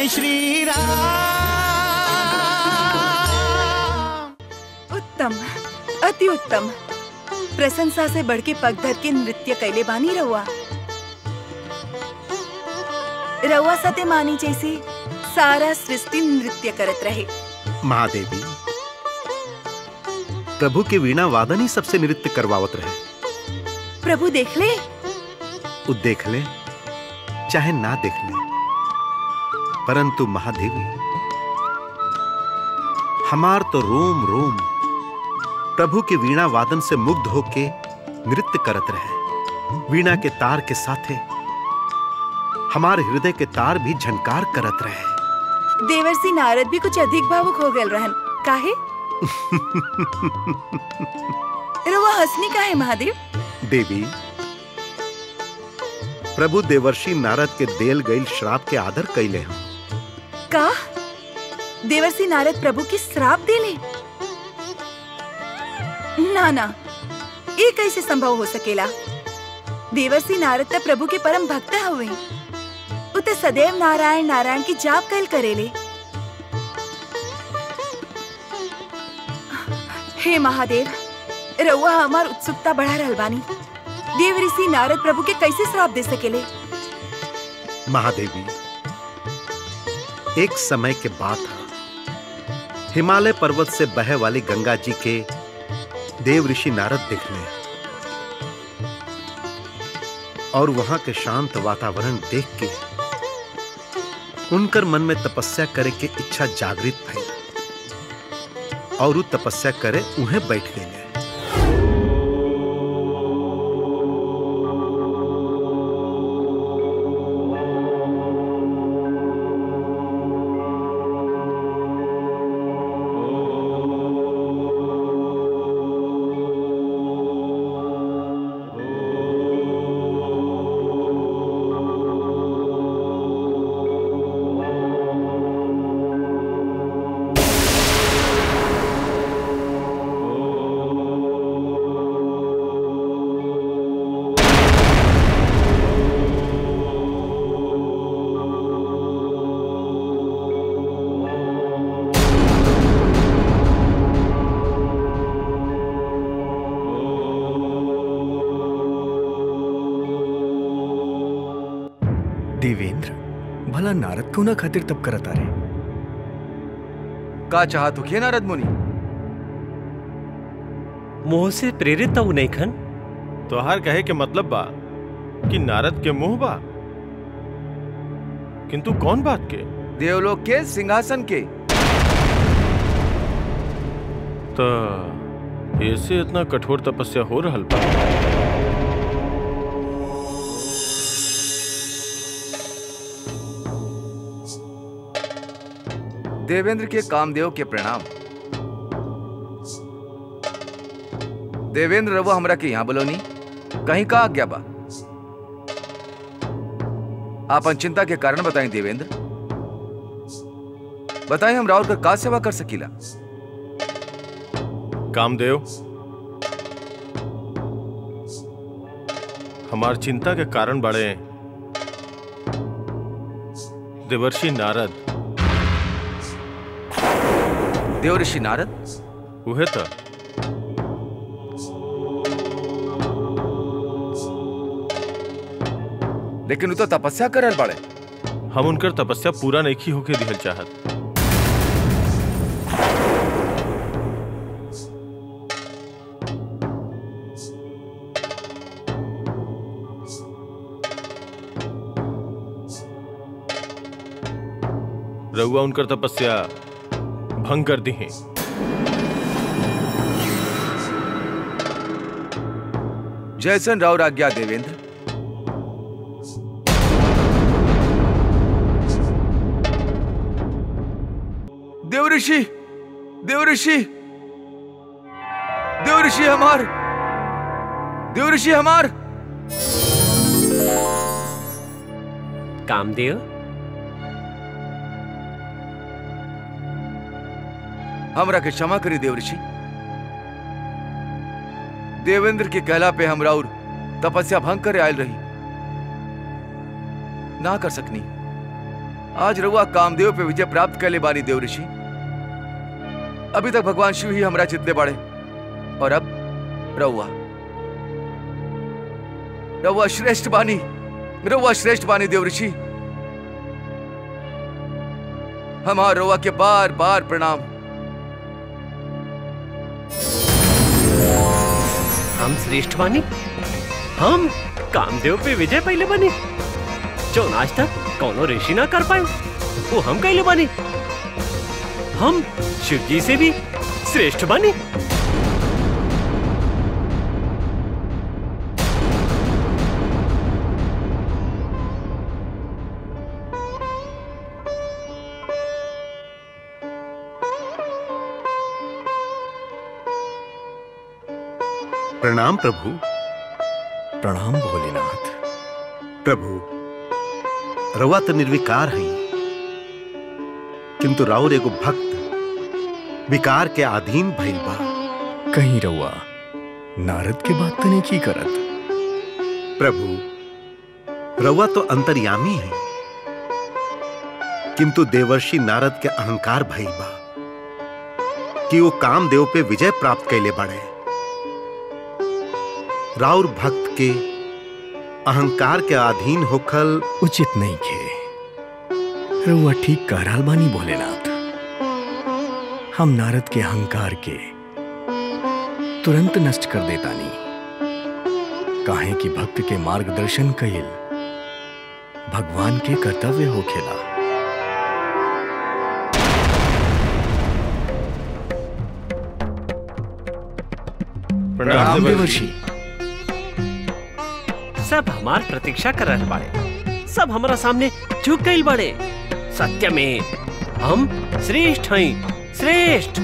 जय श्री राम उत्तम अति उत्तम प्रशंसा से बढ़ के पग धर के नृत्य कैले बानी रहुआ रहुआ सते मानी जैसे सारा सृष्टि नृत्य करत रहे महादेवी प्रभु के वीणा वादन ही सबसे नृत्य करवावत रहे प्रभु देख ले उ देख ले चाहे ना देख ले परंतु महादेवी हमार तो रोम रोम प्रभु के वीणा वादन से मुग्ध होके नृत्य करत रहे वीणा के तार के साथे हमारे हृदय के तार भी झनकार करत रहे देवर्षि नारद भी कुछ अधिक भावुक हो गए रहन काहे रहुआ हंसनी काहे महादेव देवी प्रभु देवर्षि नारद के देल गईल श्राप के आदर कैले हम का देवर्षि नारद प्रभु की श्राप देले ना ना ये कैसे संभव हो सकेला देवर्षि नारद त प्रभु के परम भक्त हुए उते सदैव नारायण नारायण की जाप कैल करेले हे महादेव रउआ हमार उत्सुकता बढ़ा रहल बानी देव ऋषि नारद प्रभु के कैसे श्राप दे सकेले महादेवी एक समय के बात है हिमालय पर्वत से बहे वाली गंगा जी के देव ऋषि नारद दिखले और वहां के शांत वातावरण देख के उनकर मन में तपस्या करे के इच्छा जागृत भई और उ तपस्या करे उन्हें बैठ गए देवेंद्र भला नारद क्यों ना खातिर तब करत आ रे का चाहत हो नारद मुनि मोह से प्रेरित तो नहीं खन तोहार कहे के मतलब बा कि नारद के मुंह बा किंतु कौन बात के देवलोक के सिंहासन के तो ऐसे इतना कठोर तपस्या हो रहल बा देवेंद्र के कामदेव के प्रणाम देवेंद्र रवा हमरा के यहाँ बोलोनी कहीं का आज्ञा बा आपन चिंता के कारण बताएं देवेंद्र बताएं हम राउर का का सेवा कर सकीला कामदेव हमार चिंता के कारण बड़े देवर्षि नारद देव ऋषि नारद उहे तो लेकिन उ तो तपस्या करल बड़े हम उनकर तपस्या पूरा नहीं होके दिहल चाहत रउआ उनकर तपस्या भंग कर दी है जैसन राउर आज्ञा देवेंद्र देव ऋषि देव ऋषि देव ऋषि हमार देव ऋषि हमार कामदेव हमरा के क्षमा करी देव ऋषि देवेंद्र के कहला पे हम राउर तपस्या भंग करे आयल रही ना कर सकनी आज रउआ कामदेव पे विजय प्राप्त कर ले बानी देव ऋषि अभी तक भगवान शिव ही हमरा चितले बाड़े और अब रउआ रउआ श्रेष्ठ बानी रउआ श्रेष्ठ बानी देव ऋषि हमार रउआ के बार बार प्रणाम हम श्रेष्ठ बानी हम कामदेव पे विजय पहले बनी जो आज तक कौनो ऋषि ना कर पाए वो हम कैले बानी हम शिव जी से भी श्रेष्ठ बानी प्रणाम प्रभु प्रणाम भोलेनाथ प्रभु रवा तो निर्विकार है किंतु राउर एगो भक्त विकार के अधीन भइल बा कहीं रउआ नारद के बात तने की करत प्रभु रवा तो अंतर्यामी है किंतु देवर्षि नारद के अहंकार भइल बा कि वो कामदेव पे विजय प्राप्त कैले बड़े राउर भक्त के अहंकार के अधीन होखल उचित नहीं खे रउआ ठीक कह रहल बानी भोलेनाथ हम नारद के अहंकार के तुरंत नष्ट कर देतानी काहे कि भक्त के मार्गदर्शन कइल भगवान के कर्तव्य होखेला प्रणाम देवर्षि सब हमार प्रतीक्षा कर रहे बाड़े सब हमारा सामने झुक गई बड़े सत्य में हम श्रेष्ठ हैं श्रेष्ठ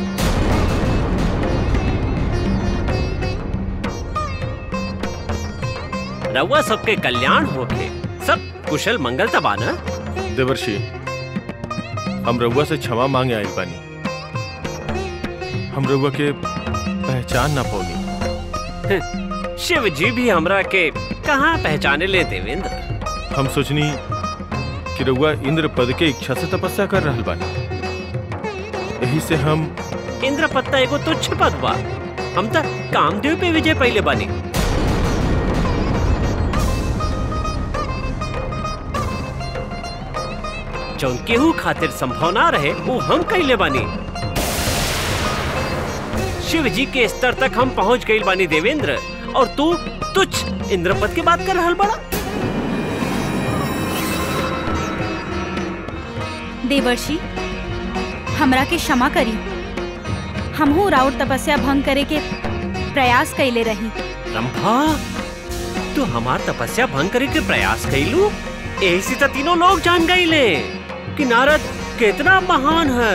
रउआ सबके कल्याण होके सब कुशल मंगल तबा ना देवर्षि हम रउआ से क्षमा मांगे आइल बानी हम रउआ के पहचान ना पौनी शिव जी भी हमरा के कहाँ पहचाने ले देवेंद्र हम सोचनी कि रउआ इंद्र पद के इच्छा से तपस्या कर रहल बानी यही से हम इंद्र पत्ता एगो तुच्छ पद बा हम त कामदेव पे विजय पहले बानी जौन केहू खातिर संभव ना रहे वो हम कैले बानी शिव जी के स्तर तक हम पहुंच गई बानी देवेंद्र और तू तुच्छ इंद्रपद की बात कर रहल बड़ा देवर्षि हमरा के क्षमा करी हमहू राउर तपस्या भंग करे के प्रयास कैले रही रंभा तू हमार तपस्या भंग करे के प्रयास कैलू ऐसी तो तीनों लोग जान गए ले कि नारद कितना महान है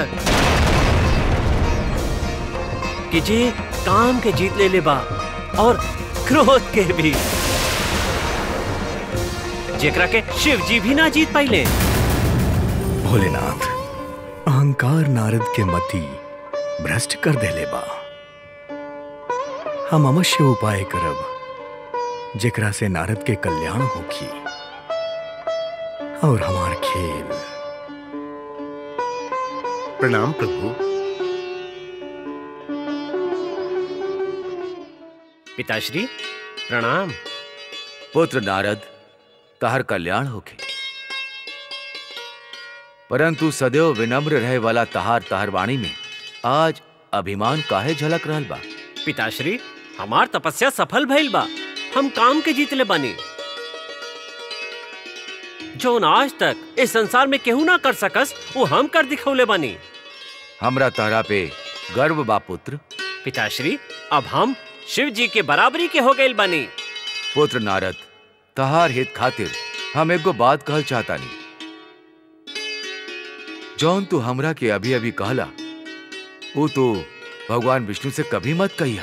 कि जे काम के जीत ले ले बा और क्रोध के भी जेकरा के शिव जी भी ना जीत पाइले भोलेनाथ अहंकार नारद के मति भ्रष्ट कर देले बा हम अवश्य उपाय करब जेकरा से नारद के कल्याण होखी और हमार खेल प्रणाम प्रभु पिताश्री प्रणाम पुत्र नारद तहर कल्याण होखे परंतु सदैव विनम्र रहे वाला तहार तहर वाणी में आज अभिमान काहे झलक रहल बा पिताश्री हमार तपस्या सफल भइल बा हम काम के जीतले बानी जौन आज तक इस संसार में केहू ना कर सकस वो हम कर दिखौले बानी हमरा तहरा पे गर्व बा पुत्र पिताश्री अब हम शिव जी के बराबरी के हो गए बानी पुत्र नारद तहार हित खातिर हम एगो बात कहल चाहतानी जौन तू हमरा के अभी अभी कहला वो तो भगवान विष्णु से कभी मत कहिया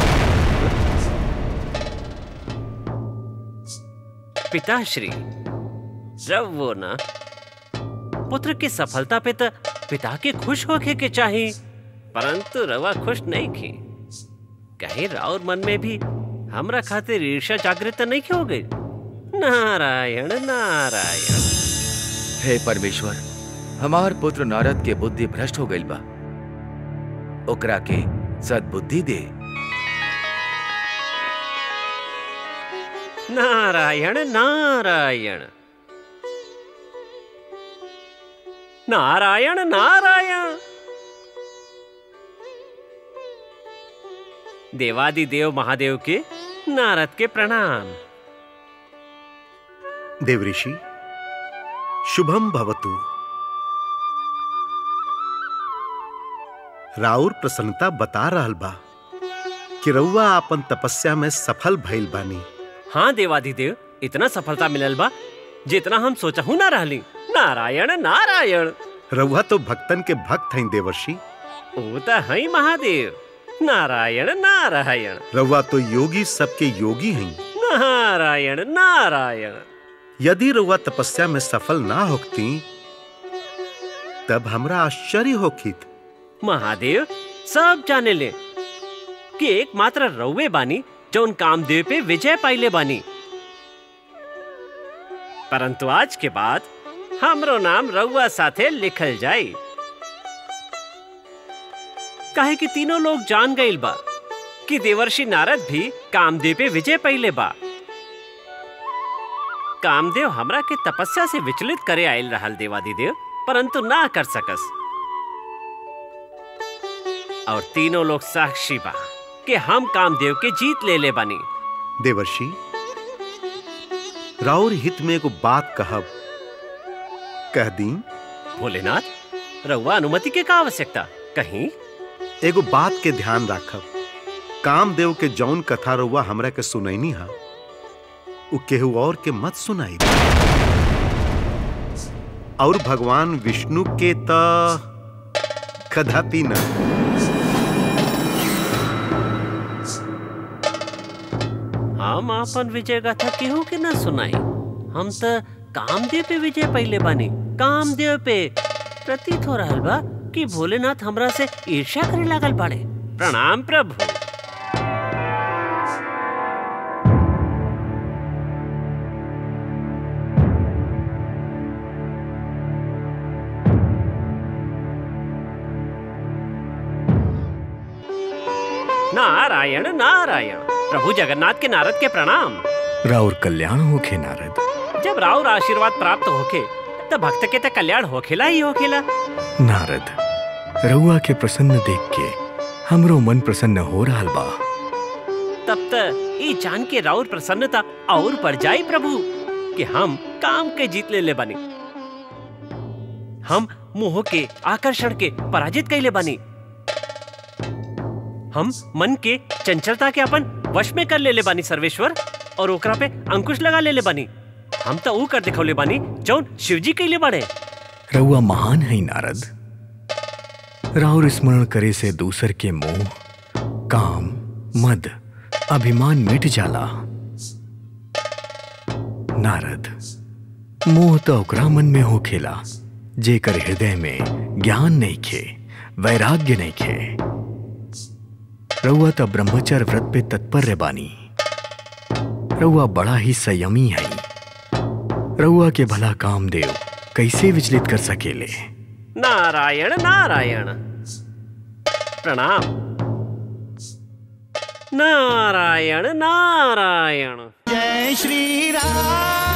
पिताश्री जब वो ना पुत्र की सफलता पे तो पिता के खुश होके के चाहिए परंतु रवा खुश नहीं की कहीं राउर मन में भी हमरा खातिर ईर्ष्या जागृत नहीं हो गई नारायण नारायण हे परमेश्वर हमार पुत्र नारद के बुद्धि भ्रष्ट हो गइल बा ओकरा के सद्बुद्धि दे नारायण नारायण नारायण नारायण देवादिदेव महादेव के नारद के प्रणाम देवऋषि शुभम भवतु राउर प्रसन्नता बता रहल बा कि रउआ आपन तपस्या में सफल भइल बानी हाँ देवादिदेव इतना सफलता मिलल बा जितना हम सोचहू ना रहली नारायण नारायण रउआ तो भक्तन के भक्त हैं देवर्षि वो तो है महादेव नारायण नारायण रउआ तो योगी सबके योगी हैं नारायण नारायण यदि रउआ तपस्या में सफल ना होती तब हमरा आश्चर्य होखित महादेव सब जाने ले कि एकमात्र रउवे बानी जौन कामदेव पे विजय पाइले बानी परंतु आज के बाद हमरो नाम रउआ साथे लिखल जाई काहे कि तीनों लोग जान गइल बा कि देवर्षि नारद भी कामदेव पे विजय पाइले बा कामदेव हमरा के तपस्या से विचलित करे आयल रहल देवादिदेव परंतु ना कर सकस और तीनों लोग साक्षी बा कि हम कामदेव के जीत ले ले बनी देवर्षि राउर हित में एगो बात कहब कह दी भोलेनाथ रउआ अनुमति के का आवश्यकता कहीं एगो बात के ध्यान राखब कामदेव के जौन कथा रउआ हमरा के सुनैनी हा उ केहू और के मत सुनाई और भगवान विष्णु के त कदापि न हम अपन विजय गाथा केहू के ना सुनाई हम त कामदेव पे विजय पहले बानी कामदेव पे प्रतीत हो रहल बा कि भोलेनाथ हमरा से ईर्ष्या करे लागल बाड़े प्रणाम प्रभु नारायण नारायण प्रभु जगन्नाथ के नारद के प्रणाम राउर कल्याण होखे नारद जब राउर आशीर्वाद प्राप्त होखे तो भक्त के तो कल्याण होखेला ही होखेला नारद रउआ के प्रसन्न देख के हमरो मन प्रसन्न हो रहा बा तब तक ई जान के राउर प्रसन्नता और बढ़ जाई प्रभु कि हम काम के जीत ले ले बनी हम मोह के आकर्षण के पराजित कैले बनी हम मन के चंचलता के अपन वश में कर ले ले बानी सर्वेश्वर और ओकरा पे अंकुश लगा ले ले बानी हम तो ऊ कर दिखौले बानी जौन शिवजी कैले बाड़े रउआ महान है नारद राउर स्मरण करे से दूसर के मोह काम मद अभिमान मिट जाला नारद मोह तो ओकरा मन में होखेला जेकर हृदय में ज्ञान नहीं खे वैराग्य नहीं खे रउआ तो ब्रह्मचर्य व्रत पे तत्पर बानी रउआ बड़ा ही संयमी है रउआ के भला कामदेव कैसे विचलित कर सकेले नारायण नारायण प्रणाम नारायण नारायण जय श्री राम